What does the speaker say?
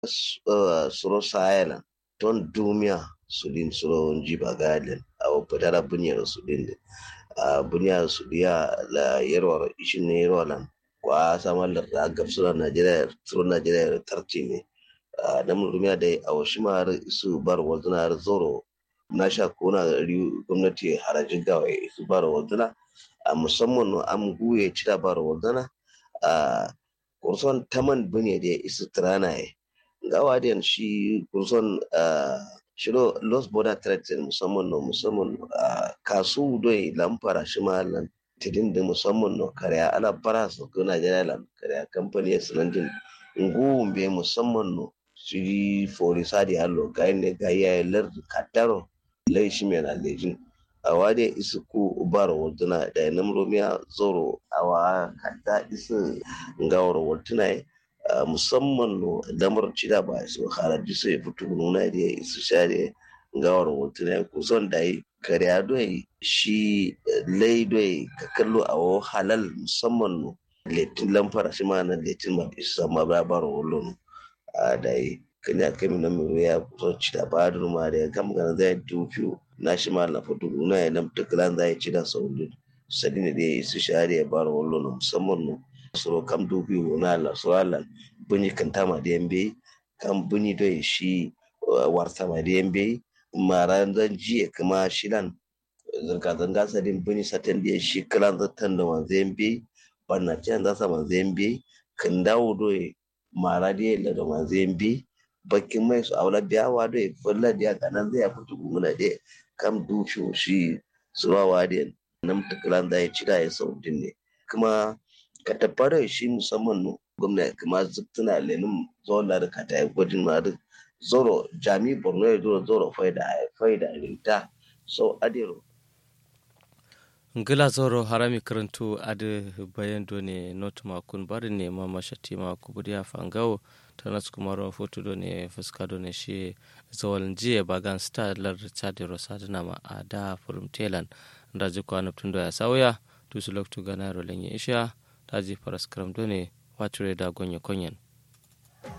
suro sahela ton dumia sudin suro jiba galen awo patara bunyar sudin a bunyar sudiya la yerwar ishin ne yerwalan kwa samar da gabsuran najeriya suro najeriya tarci ne da mun rumiya da a wasu ma su bar wazuna zoro na sha kona riyu gwamnati harajin gawa su bar wazuna a musamman an guye cira bar wazuna a kurson taman bune da isu tirana ya gawa da shi kurson shiro los border trade musamman no musamman kasu doi lamfara shi ma lan tidin da musamman no karya ala bara su ko najeriya lan karya kamfani ya sanandin ngu be musamman no siri fori sadi hallo ga ne ga ya lar kataro lai shi mai na lejin awa da isu ku ubara waduna da nam romiya zoro awa kata isu ngawar waduna musamman no damar cida ba su haraji su ya fito nuna da isu share ngawar waduna kusan da yi kariya doi shi lai doi ka kallo a halal musamman no letin lamfara shi ma na letin ma isa ma ba baro wolo a da yi kanya kami na mai ya kusa ci da ba da ma da ya gama gana zai dufiyo na shi ma na fito na ya nam tukulan zai ci da sauri sadi ne da ya isu share ya baro wolo na musamman no so kam dufiyo na la so ala bunyi kanta ma da yambe kam bunyi doi shi warta ma da yambe mara zan jiya kuma shilan zirga-zirga sadin bunyi satin da shi kalan zartan da wanzu yambe banna can za sa manzo yambe kan dawo doye mara da yalla da manzo yambe bakin mai su aula biyawa doye fulla da kanan zai fito gumuna da kam dusho shi suwawa da nan tukulan da ya ci da ya saudin ne kuma ka tabbara shi musamman no gwamnati kuma zubtuna lenin zuwan da ka ta yi gwajin ma duk zoro jami borno ya zo zoro faida faida rinta so adiro ngila zoro harami karantu ade bayan done not makun bari ne ma mashati ma kubudi fangawo tanas kuma ro foto done fuska done shi zawal jiye bagan star lar chade rosadna ma ada furum telan ndaji ko anaptundo ya sawya tusulok tu ganaro lenye isha taji paraskram done watre da gonye konyen